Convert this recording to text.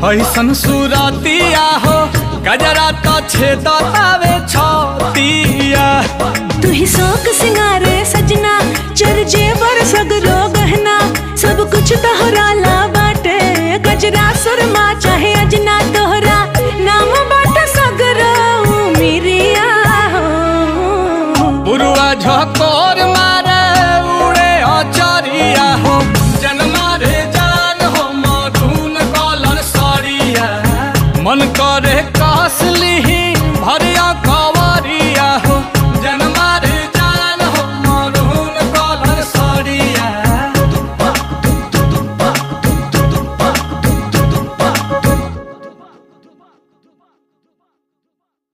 ऐसन सुरतिया हो गजरा तो छेदतावे छतिया तू ही शौक सिंगारे सजना चर जेवर सगरो गहना सब कुछ तोहरा ला बाटे गजरा सुरमा चाहे अजना तोहरा नाम बाटे सगरो मिरिया हो बुरुआ झकोर मार